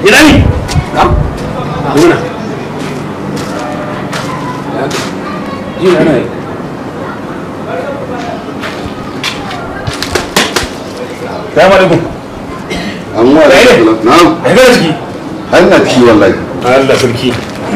ina ne nuna ji na na Salamu alaikum. amma da Kai ne? na'am Ya gara ciki. har na ci wallahi Allah sarki.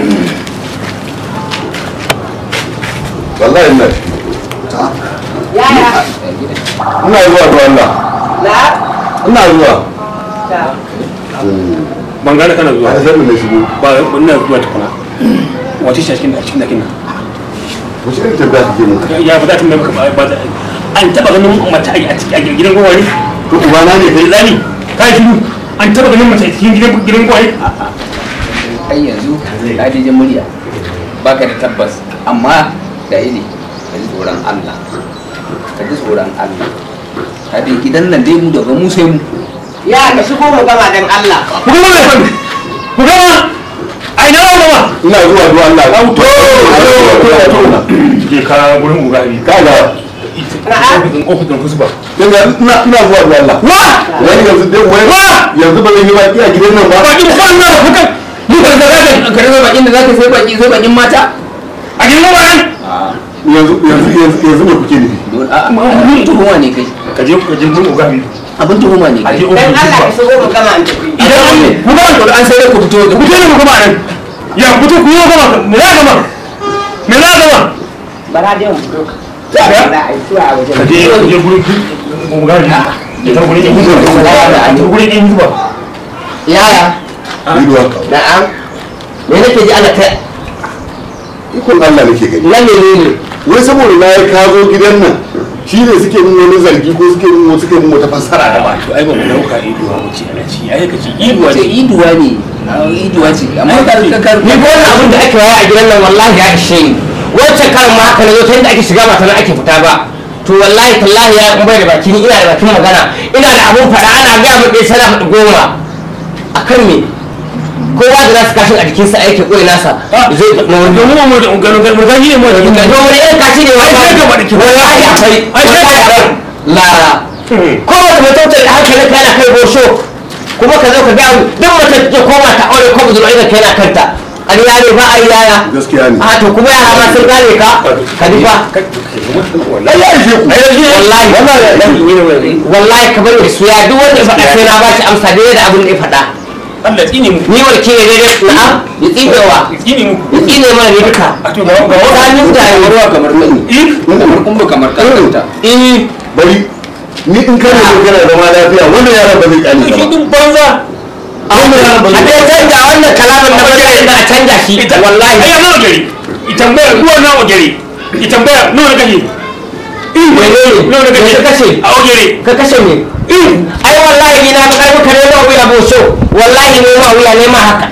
wallahi ina ci Yaya? ina zuwa ga Allah Na? ina zuwa Ta. Ban gane kana zuwa. a sai mun shigo Ba ina zuwa tukuna. Wace ce a cikin cikin dakin nan? wace irin tabbata kake mun Ya ba za ta mai maka ba ba- an taba ganin mace a cikin a gidan gwari. to ubana ne kai Zani, ka yi shiru. An taba ganin mace a cikin gidan gidan gwari. ai yanzu ka je murya baka da tabbas amma da ne ka ji tsoron Allah ka ji tsoron Allah ka dai gidan nan dai mu daga mu sai mu Ya ka shigo mu gama dan Allah. Ku gama mai fan. Ku gama. Ai na gama. ina zuwa ga Allah ka to Je ka gurin ugabi. kaga Ofishin ofishin kusba. ina ina ina zuwa ga Allah Wa! wani yanzu dai wai Wa! yanzu ba zan yi baki a gidan nan ba Ba ki ban na fuka. ni ka ga ka ka rasa bakin da zaka sai baki sai bakin mata A gidan gwari. yanzu yanzu yanzu yanzu me kuke nufi don a abin tuhuma ne kai Ka je ka je gurin ugabi. abin tuhuma ne A kai je Dan ofishin Allah ka kusba. shigo mu gama an tafi. Idan an ne, ku ga wanda an sai ku fito ku je ne mu gama nan. Ya ku je ku yi gama. Me za gama? Me za gama? Bara dai mu fito. Ya? Da ai tuwa a wajen. Ka je ka je gurin ugabi. Ya ta gurin yin kusba. Ya ta gurin yin kusba. yaya ido na'am me nake ji ana ta ikon Allah nake gani nan ne ne wai saboda na ya ka zo gidan nan shi ne suke mun wani zargi ko suke mun suke mun wata fassara da ba To ai ba mu dauka iduwa wuce ana ci. Ai ka ci iduwa ce ce. iduwa ne Ah, iduwa ce amma ka ka ka ni ko wannan abin da ake waya a gidan nan wallahi ya ishe ni wancan karin ma haka na zo ta yadda ake shiga ba ta nan ake fita ba to wallahi tallahi ya kuma da baki ni ina da bakin magana ina da abun faɗa ana gaya min ɗaya sana faɗi goma a kan me kowa da nasu kashin a jikinsa aiki ƙoyi nasa zai na wani Domin mu da ungano galmu ga yi mu da to wani irin kashi ne wani Ai, sai ka faɗi ki- wallahi akwai Ai, sai ka wallahi faɗi. akwai lara kowace mai tautar da hankalin ka yana kai gosho kuma ka zo ka ga duk mace ta koma ta aure ko budurwa idan kai na kanta an yare ba a yi yaya gaskiya ne a to kuma yara ma sun gane ka ka ji fa ai ya ishe ku wallahi wallahi ka bari da suya duk wanda ya faɗa sai na ba shi amsa daidai da abin da ya faɗa Allah tsine mu. ni warke ne daidai na'am ya tsibewa Tsine mu. ya tsine mana ne duka A to ga ga tsakanin mutane ruwa kamar mani Eh, kamar kumbu kamar kankanta eh bari ni in kana so kana zama lafiya wannan yaran ba zai kyale ka shi ba din banza. wannan yaran ba a zai dai canja wannan kalamin na bari da a canja shi wallahi Ai ya nawa gari. Itambaya ruwa nawa gari. Itambaya nawa gari. menene Nawa me gari. ka kashe A gari. ka kashe me ai wallahi ni na ga karfi kare ma wuya boso wallahi ne ma wuya ne ma haka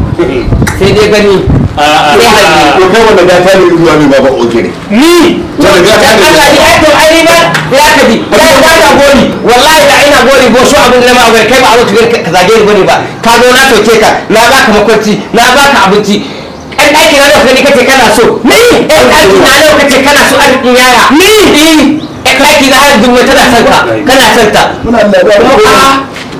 sai dai gani sai haji to kai wanda gata ne zuwa mai baba ogere Ni. wanda gata dan ne Allah ni ai to ai ni ba ya kaji ya ba da gori wallahi da ina gori boso abin da ma ga kai ba a zo ka zage ni bane ba ka zo na toke ka na baka makwanci na baka abinci ɗan ɗaki na nawa kace kace kana so ni ɗan ɗaki na nawa kace kana so arzikin yara ni ɗan ɗaki na har dubu tana son ka kana son ta muna lafiya kuma a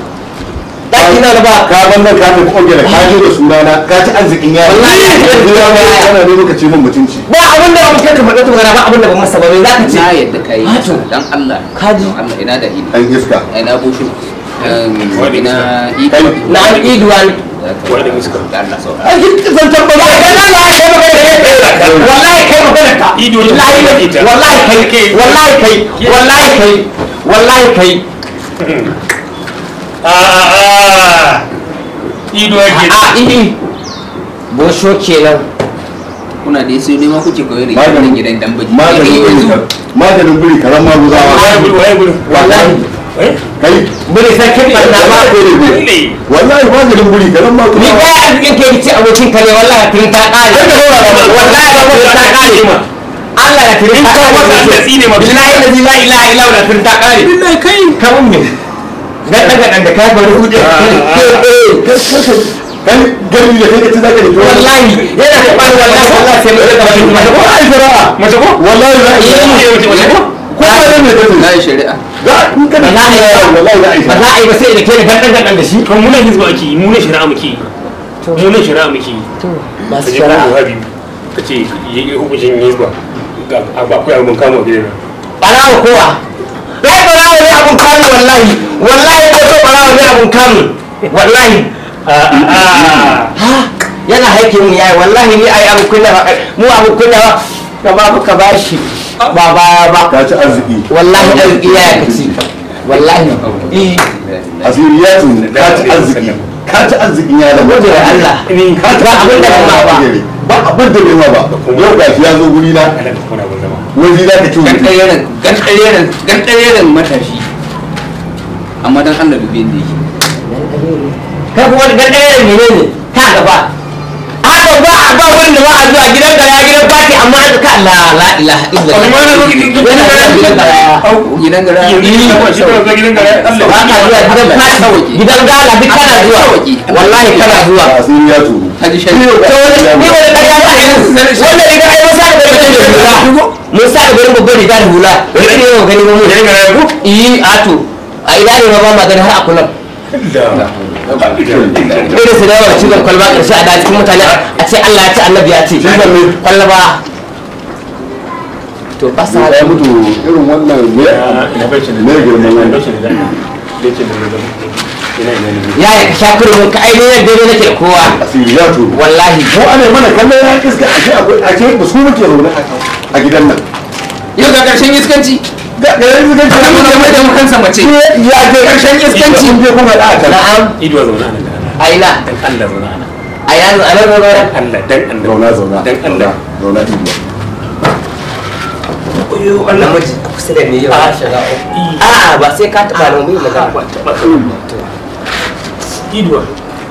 ɗaki na da ba ka ban nan ka tafi ogere ka je da sunana ka ci arzikin yara Wallahi ya ci arzikin yara. kana ne muka ce min mutunci ba abin da ba ka faɗa tukuna ba abin da ba masa ba me za ka ce na yadda kai Hato. dan Allah Kaji. Dan Allah ina da ido an iska ina bushu Wani ina iko Kai. na an iduwa ne wani iska da Allah sau a ji zantar ba ba ga nan ya kai magana da wallahi kai magana ka Ido ne wallahi ta ita. wallahi kai wallahi kai wallahi kai wallahi kai A a a. Ido yake. a idi bosho kenan kuna da sai nema kuke koyar da Maganin- gidan dan baji maganin buri ka- maganin buri karan maguzawa Waye gudu waye gudu. wallahi Eh? kai bari sarkin barna ba Ne. wallahi maganin buri karan ni maguzawa kai arzikin ke ci abokin kare wallahi tun ta kare wallahi ba tun ta kare ma Allah ya tun ta In ka wata kare Allah tsine ma. billahi la ilaha illa illa huwa tun ta kare Billahi kai. kamun me ga daga dan da kai bari hude kai gari da kai ka ci zaka da tuwa wallahi yana da bani wallahi wallahi sai mu daga bakin ma ko ai fara Mace ko? wallahi za a Eh, yi mace mace ko? ko wani ne kace na yi shari'a za in ka da Ba za a yi ba. wallahi za a yi ba za a yi ba sai da ke da gandan gandan da shi to mu ne hizba ake yi mu ne shari'a muke yi mu ne shari'a muke yi masu ka je ka shari'a buhari ka ce yi hukuncin hizba ga akwai abin kama gidan nan barawa kowa ai barawa ne abun kamun wallahi wallahi ko so barawa ne abun kamun wallahi ha yana haike mu yayi wallahi ni ai abun kunya ba mu abun kunya ba ka ba ka bashi ba ba ba ka ci arziki wallahi arziki ya kaci wallahi eh asiri ya tun ka ci arziki ka ci arziki ya da gode wa Allah ka ci ba abin da ba ba ba abin da bai ba yau ga shi ya zo guri na ana da kuma abin zama wani za ka ci wani gankareren gankareren gankareren matashi amma dan Allah dubi inda yake kai kuma da ɗaya menene ka gaba haka ba a ba wurin da ba a zuwa gidan gara gidan fati amma an ka la la ilaha illallah Amma na zo gidan- gidan Yana gara- gidan gara gidan gara yanzu ne kawai shi kawai zo gidan gara Allah ba ka zuwa gidan fati gidan gala duk kana zuwa wallahi kana zuwa asiri ya tun haji shari to wani ni wani ƙarya ba a yi wanda riga ai musa da bari da hula musa da bari babban riga da hula wani ne yau gani mu gidan gara ya ku yi ato a ina ne ma ba ma gani har a kullum irin su da yawan cizon kwalba ƙarshe a daji kuma mutane a ce Allah ya ce annabi ya ce Cizon ne. kwalba to ba sa ya mutu irin wannan ne ina bai shi ne girman ina nan bai shi da bai shi da ina ina ne ya ya sha kurmin ka ainihin dai nake da kowa asiri ya tun wallahi ko ana mana kallon ya iska ashe akwai ashe ba su muke zaune a gidan nan yau ga karshen iskanci ga ga yanzu ga kan mu mai da mu kansa mace ya ga karshen iskanci kun je kuma da ta na'am ido zauna nan da Allah aina dan Allah zauna nan a yanzu a nan zaune Allah dan Allah zauna zauna dan Allah zauna ido oyo Allah namiji a kusa da ni yau a shiga a'a ba sai ka taɓa nan mai magana ba ta ba ido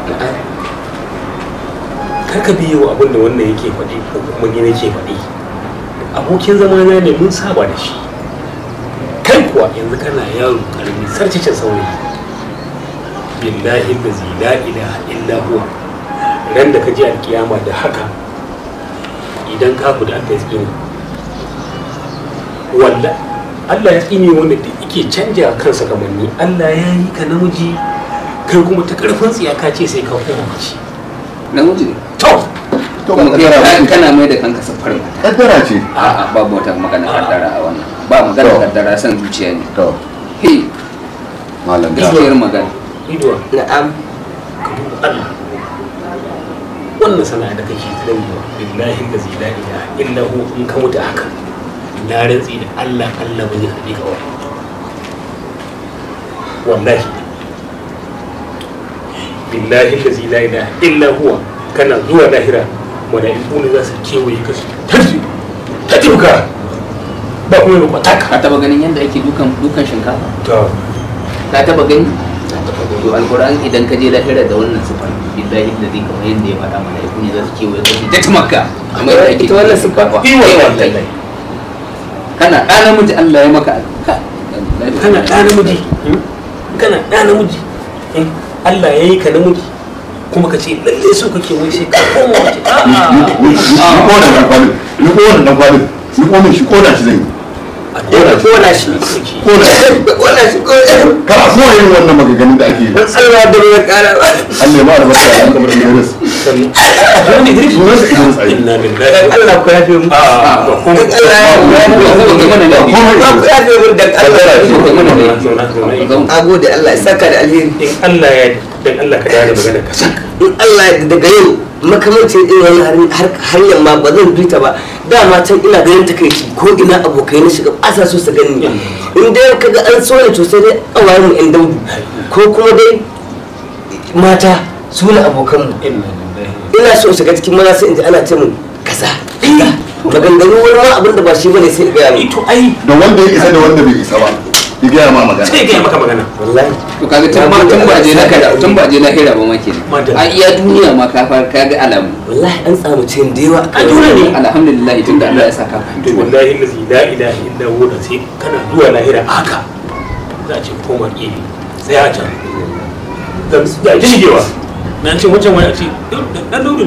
kar ka biyo abin da wannan yake faɗi ko kuma ni nake faɗi abokin zamana ne mun saba da shi kai kuwa yanzu kana yaro karami sarcicin saurayi billahi allazi la ilaha illa huwa ran da ka je alkiyama da haka idan ka da aka yi tsini walla Allah ya tsine wanda da yake canja kansa kamanni Allah ya yi ka namiji kai kuma ta karfin tsiya ka ce sai ka koma mace namiji ne to to kuma ba kai kaddara ka- ba kana mai da kanka safar mata kaddara ce a'a babu wata magana kaddara a wannan ba magana To. kaddara san zuciya ne to he malam da gaskiyar magana ido na'am ka duba Allah wannan sana'a da kake tsarewa billahi da zai la ilaha illa hu in ka mutu haka na rantsi da Allah Allah ba zai haɗe ka wa wallahi billahi da zai la ilaha illa huwa kana zuwa lahira mala'iku ne za su kewaye ka su tafi ka tafi ba kuma yi kwata ka ka taba ganin yadda ake dukan dukan shinkafa to ka taba gani to alquran idan ka je lahira da wannan sifar billahi da zai kamar yadda ya faɗa mana ya kuni za su kewaye ka su ta makka kamar yadda ake Ita wannan dukan sifa? shinkafa. Iwa Eh, wallahi. wallahi. kana ɗa namiji Allah ya maka ka- kana ɗa namiji kana ɗa namiji eh, Allah ya yi ka namiji kuma ka ce lalle so kake wai sai ka koma wace a'a ni kona dan kwalin ni kona dan kwalin ni kona shi kona shi zai a Kona shi. kona shi kona shi kona shi kona kar a so yin wannan maganganun da ake yi Allah da ya kara ba Allah ya ma albarka ya kamar Idris sannan wani Idris sunan sa Idris ai inna lillahi Allah ku yafe mu a'a ba kuma Allah ya Ba mana da ba ku yafe mu dan Allah Ba mana da zauna zauna Zauna. a gode Allah ya saka da alheri in Allah ya dan Allah ka dare magana ka saka in Allah ya daga yau makamancin irin wani hanyar ma ba zan bita ba dama can ina ganin takaici ko ina abokai na shiga ba sa so su gani in dai kaga an so ne to sai dai kawayen mu in daudu ko kuma dai mata su ne abokan mu inna lillahi ina so shiga cikin maza sai in ji ana ce mun kaza kaza maganganu wani ma abin da ba shi bane sai ga ito ai da wanda ya isa da wanda bai isa ba ya gaya ma magana sai ga maka magana wallahi to kaga tun ba tun ba je lahira tun ba je lahira ba ma kenan Madalla. a iya duniya ma ka fara ka ga alamu wallahi an samu cin da yawa A dole ne. alhamdulillah tunda Allah ya saka to fahimci wannan wallahi allazi la ilaha illa huwa da sai kana zuwa lahira haka za a ce koma gefe sai a can da da shigewa na ce wancan wani a ce dan daudu ne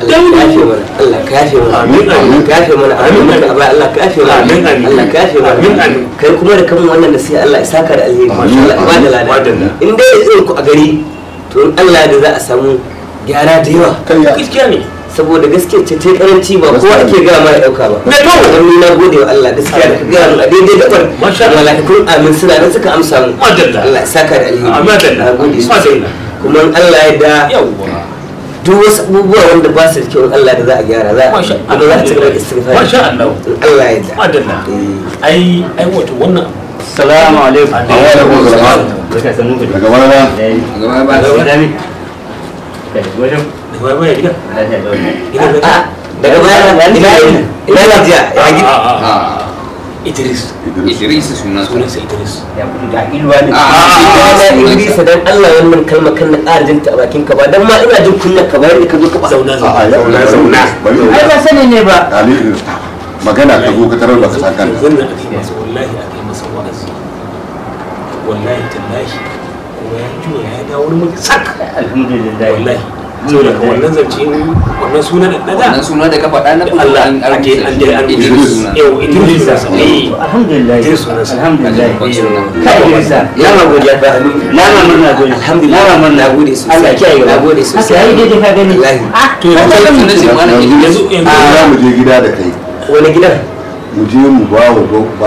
Allah ka yafe mana Allah ka yafe mana Amin, amin. Allah ka yafe mana Amin, amin amin. ka ba Allah ka yafe mana Amin, amin. Allah ka yafe mana Amin, amin. kai kuma da kamun wannan nasiha Allah ya saka da alheri Amin, Allah ya bada lada Madalla. in dai irin ku a gari to in Allah da za a samu gyara da yawa kai ya gaskiya ne saboda gaskiya ce ta karanci ba kowa Gaskiya ne. ake gaya mara dauka ba Me to? dan ni na gode wa Allah gaskiya da ka gaya mu a daidai gabar Masha Allah. malakatun amin suna nan suka amsa mu Madalla. Allah ya saka da alheri Amin, madalla. na gode sosai Madalla. kuma in Allah ya da yawwa duk wasu abubuwa wanda ba su da kyau in Allah da za a gyara za a Masha kuma za a ci gaba da istighfar Masha Allah. in Allah ya da madalla Eh. ai ai wato wannan Salamu alaikum. alaikum salam. Barka sannu ku. daga wani na Eh, gaba ba Barka da mi. Kai, gwajo. da baya baya gida Lafiya da wani. gida da Ah, daga baya ina ina ina gajiya ya gidi a a a Idris Idris sunan sunan sa Idris Ya kudu da ilwa ne. Ah. na Idrisa dan Allah wannan kalma kan na ƙara jinta a bakin ka ba dan ma ina jin kunyar ka bayar da ka zo ka ba zauna a a zauna yau zauna zauna bari Ai ba sani ne ba. Ali magana ka zo ka tarar da ka san kanka yanzu nan aka yi masa wallahi aka yi masa wa'azi wallahi tallahi kuma ya juya ya dawo wani mutum sak Alhamdulillah. wallahi saboda ka wannan zance wannan suna da na da wannan suna da ka faɗa na kudu Allah an an je an je an Idris suna yau Idris da sa eh Alhamdulillah. Idris sunan sa. Alhamdulillah. Babban suna. Kai Idrisa. ya ma godiya ba Na ma murna gode. alhamdulillah Na ma murna. na gode sosai Allah ya kiyaye. na gode sosai Haka yayi daidai ka gani. Wallahi. Ah, To, ka yanzu- ga sunan mutum. shi ma na yanzu yanzu yanzu za mu je gida da kai wani gidan mu je mu ba wa ba ba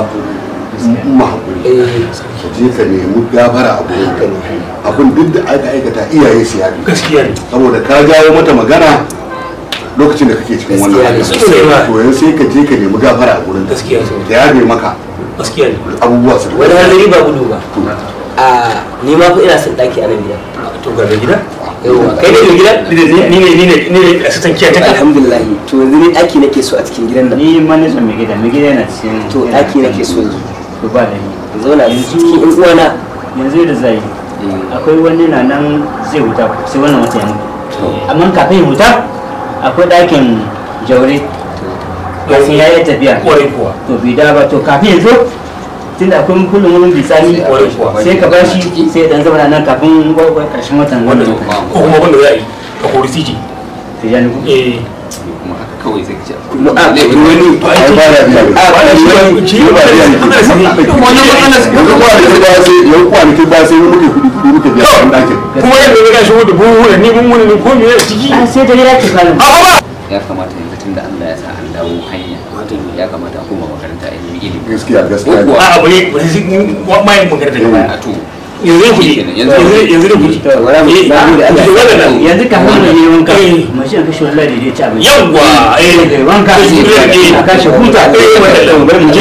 mu hakuri eh ka je ka nemi gafara a gurin haka ne abin duk da aka aikata iyaye su yaɗu gaskiya ne saboda ka jawo mata magana lokacin da kake cikin wannan Gaskiya ne, hali. sosai ma. to yanzu sai ka je ka nemi gafara a gurin ta gaskiya ne da yabe maka gaskiya ne abubuwa su wani hanzari ba gudu ba To, a ni ma fa ina son daki a nan gidan to ga da gida yauwa kai ne mai gidan ni ne ni ne ni ne assistant kiyaye ta alhamdulillah to yanzu ni daki nake so a cikin gidan nan Ni ma ne son mai gida. Mai gida yana cikin. to yana daki nake so cikin- To ba da ni. in zauna cikin yan uwana yanzu da zai akwai wani na nan zai huta sai wannan wata ya mutu amma kafin ya huta akwai ɗakin jaure kafin ya yi tafiya kwarai kuwa to bai da ba to kafin ya zo tun da akwai kullum wani bisani Kwarai kuwa. sai ka bashi sai ya dan zama nan kafin gwagwai karshen watan wannan wannan ko kuma wanda za a yi ka kori tiji sai ya nufu eh kuma haka kawai sai ka ce Mu- a, wani- to ai ba da biya a wani shi shi ba da yanzu ana sani yanzu kwanaki ba sai yanzu kwanaki ba sai muke kudi kudi muke biya a ɗakin kuma yadda ya gashi wanda buhu da ni mun wani ko me ya ciki a sai da ya ce kalin ya kamata yanzu tunda Allah ya sa an dawo hanya ya kamata a koma makaranta a nemi ilimi gaskiya gaskiya Ko kuwa? a abu ne ba sai mai magana daga baya a to yanzu ne kuji Yanzu- yanzu yanzu ne kuji To, wala mu- Eh, na gode Allah. to wannan nan. yanzu kafin mu yi wanka Eh. mashin kashe wallahi da ya ci abinci yawwa eh da wanka eh a kashe huta eh madalla bari mu je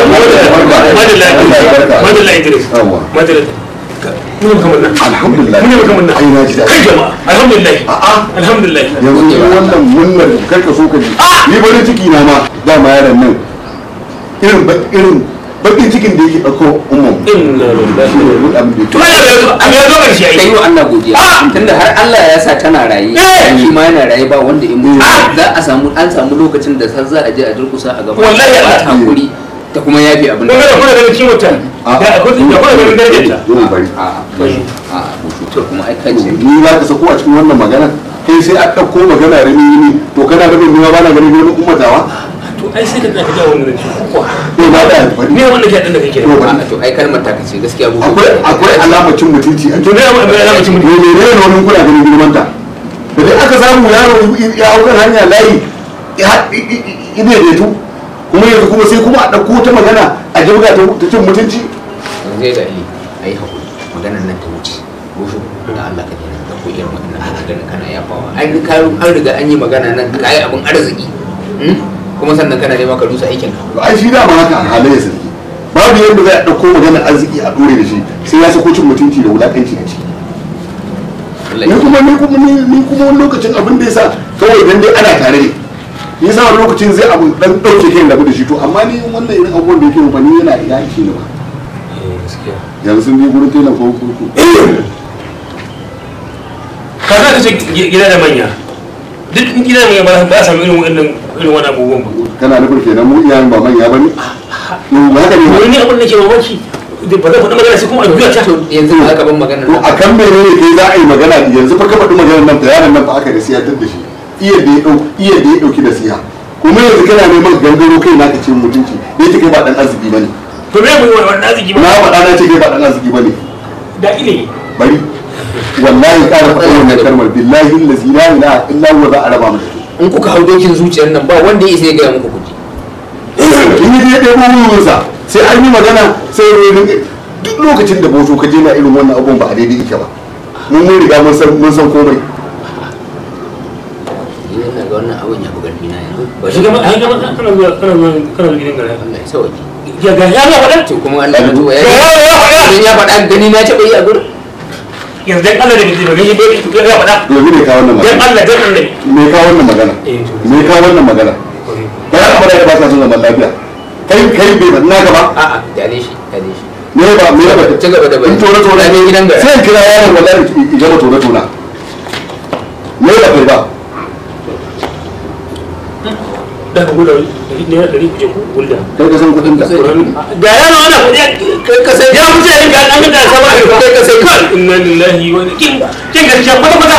madalla madalla Idris Yawwa. madalla mun kamar nan alhamdulillah mun kamar nan ai na ji kai daɗi jama'a alhamdulillah a'a alhamdulillah yanzu ni wannan munnar karka so ka ji ni farin ciki na ma dama yaron nan irin ba- irin bakin cikin da yake ɗauko umman inna lillahi shi ne duk abin da to yake ya zo a ya zo karshe kai ai wa Allah godiya Ah! tunda har Allah ya sa tana raye Eh! shi ma yana raye ba wanda in mutu Ah! za a samu an samu lokacin da har za a je a durkusa a gaba Wallahi ba Allah. ta hakuri ta kuma yafi abin kun ga kuna ganin ciwon ta da akwai da kuna ganin darajar ta Yau bari a a a kuma ai kace ni za ka sako a cikin wannan magana kai sai a ɗauko magana rami rami to kana rabin ni ma ba na ganin wani ummatawa to ai sai ka tsaka ga wannan ciwon kuwa to na da alfari me wannan ke dan da kake to da bari a to ai kalmar ta kace gaskiya bu akwai akwai alamar cin mutunci a to ne amma ina mace mutum ne ne ne wani kuna ganin girman ta da dai aka samu yaro ya hau kan hanya layi ya ide da tu kuma yanzu kuma sai kuma a ɗauko ta magana a jibga ta ta cin mutunci zai da ali ai hakuri maganar nan ta wuce bushu da Allah ka dena da ko irin wannan maganar kana yafawa an ka an riga an yi magana nan ka yi abin arziki hmm? kuma sannan kana nema ka rusa aikin ka to ai shi dama haka halayya sarki babu yadda za a ɗauko magana arziki a ɗore da shi sai ya sako cin mutunci da wulaƙanci a ciki Allah ni ya kuma ni kuma ni ni kuma wani lokacin abin da yasa kawai dan dai ana tare ne ni yasa wani lokacin zai abu dan dauke kai rabu da shi to amma ni wannan irin abubuwan da yake mu ni yana ya yake ni ba yanzu sun je gurin tela ko ko ko ka za ka ce gida da manya duk in gida da manya ba za a samu irin wannan irin wannan abubuwan ba kana nufin kenan mu iyayen ba manya bane yau ba haka ne ba wani abin da ke mamaki ba zan faɗi magana sai kuma a juya ta to yanzu ba ka ban maganar to nan akan menene kai za a yi magana yanzu fa ka faɗi maganar nan ta yaron nan fa aka da siyatar da shi iya da ya dau iya da ya dauki nasiha kuma yanzu kana neman gangaro kai na ka ce mutunci da yake kai ba dan arziki bane to me mu yi wannan arziki na ba faɗa na ce kai ba dan arziki bane da ilimi bari wallahi ƙara faɗa wannan kalmar billahi allazi la ilaha illa huwa za a raba mu da ke in kuka hau dokin zuciyar nan ba wanda ya isa ya gaya muku kuji in yi ɗaya ɗaya wurinsa sai an yi magana sai ya rinka duk lokacin da boto ka je na irin wannan abun ba a daidai ike ba mun mun riga mun san mun san komai ni ina ga wannan abun ya fi ƙarfi na yanzu ba shi shi gaba ai gaba kana zuwa kana zuwa kana zuwa gidan gara Allah ya sauke ya ga ya ga wannan to kuma Allah ya tuba ya ya ya ya idan ya faɗa gani na taɓa yi a gurin yanzu dan Allah da bai ba gani bai ya faɗa yanzu me ka wannan dan magana Allah dan Allah me ka wannan magana eh to me ka wannan magana ba ya kamata ka ba sa son zaman lafiya kai kai bai faɗi naka ba a'a kyale shi kyale shi me ba me ba Ci gaba da bayani. in tona tona Ramin gidan gara. sai in kira yaron wallahi in gama tona tona me ba kai ba da ka gudu ne da dari kuje ku gulda kai ka san kuɗin da da yana wannan kudi kai ka sai ya wuce ne ga dan da sama kai ka sai kan inna lillahi wa inna kin kin gaskiya kwata kwata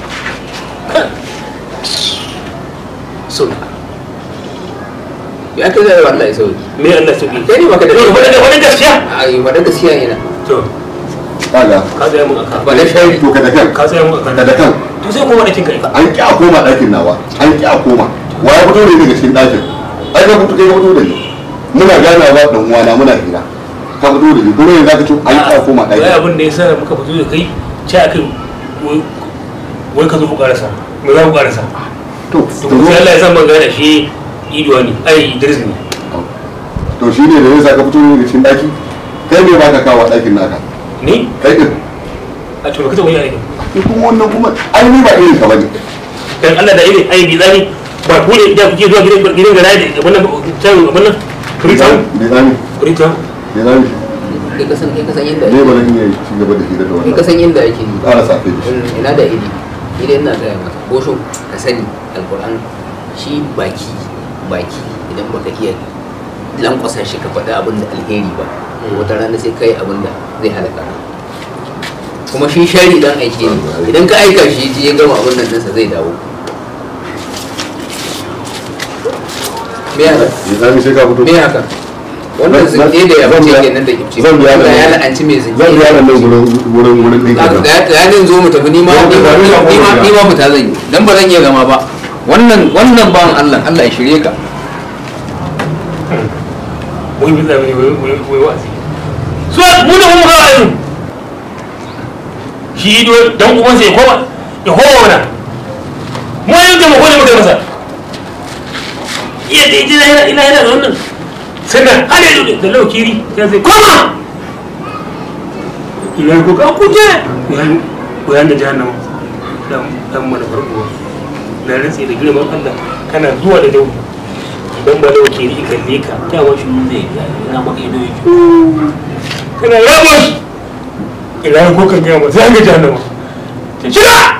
so ya kai zai wallahi sauki me Allah sauki kai ne baka da to wani wani gaskiya ai faɗa gaskiya yana to kaga ka tsaya mun aka ba da shari to ka da kan ka tsaya mun ka aka da kan to sai kuma da kin kai an ƙi a koma ɗakin nawa an ƙi a koma wa ya fito ne daga cikin ɗakin ai ka fito kai ka fito da ni muna ganawa ɗan uwana muna hira ka fito da ni kuma yanzu ka ce an ƙi a koma wai ɗakin abin da ya sa muka fito da kai ce akai wai wai ka zo ku karasa me za ku karasa to to to sai Allah ya san ban gane shi iduwa ne ai Idris ne to shi ne da yasa ka fito ne daga cikin ɗaki kai ne ba ka kawo ɗakin naka ni kai ɗin a to ka ta wani aikin ni kuma wannan kuma ai ni ba irin ka bane dan Allah da irin ai bi zani ba ku ne da kuke zuwa gidan gidan gara da wannan can wannan Freetown bai zami Freetown bai zami kai ka san kai ka san yadda ne ake ba zan iya ci gaba da hira da kai ka wannan san yadda ake yi ƙara safe da shi Mm, ina da idi idan ina gaya maka bosho ka sani alkur'an shi baki baki idan baka iya lankwasa shi ka faɗi abin da alheri ba wata rana sai kai abin da zai halaka ka. kuma shi shari dan aike ne idan ka aika shi ji ya gama abin nan ɗinsa zai dawo me haka bai zami sai ka fito me haka wannan Zan- zinke da ya zan fice biya- kenan da kimci zan biya Allah nan- ya la'anci mai zinke zan biya nan wurin wurin wurin ɗin ga ka ga yanin zo mu tafi nima Zo mu tafi, nima ni ma nima kuma nima fita zan yi dan ba zan iya gama ba wannan wannan bawan Allah Allah ya shirye ka wai bi zai wai wai wai wa'azi so mu da mu ga wa'azi shi ido dan uban sai koma ya koma mana mu yin da mu kone muka masa iya da ina ina ina ina da wannan sai da hade da da laukiri ya sai koma ina ko ka kuje yan ko yan da jahannama dan dan mana farko na rantsi da girman Allah kana zuwa da dawo idan ba dawo ke ni kalle ka ta wa shi zai ina maka ido yake kana yabo ina ko kan gaya ma sai an ga jahannama ta shiga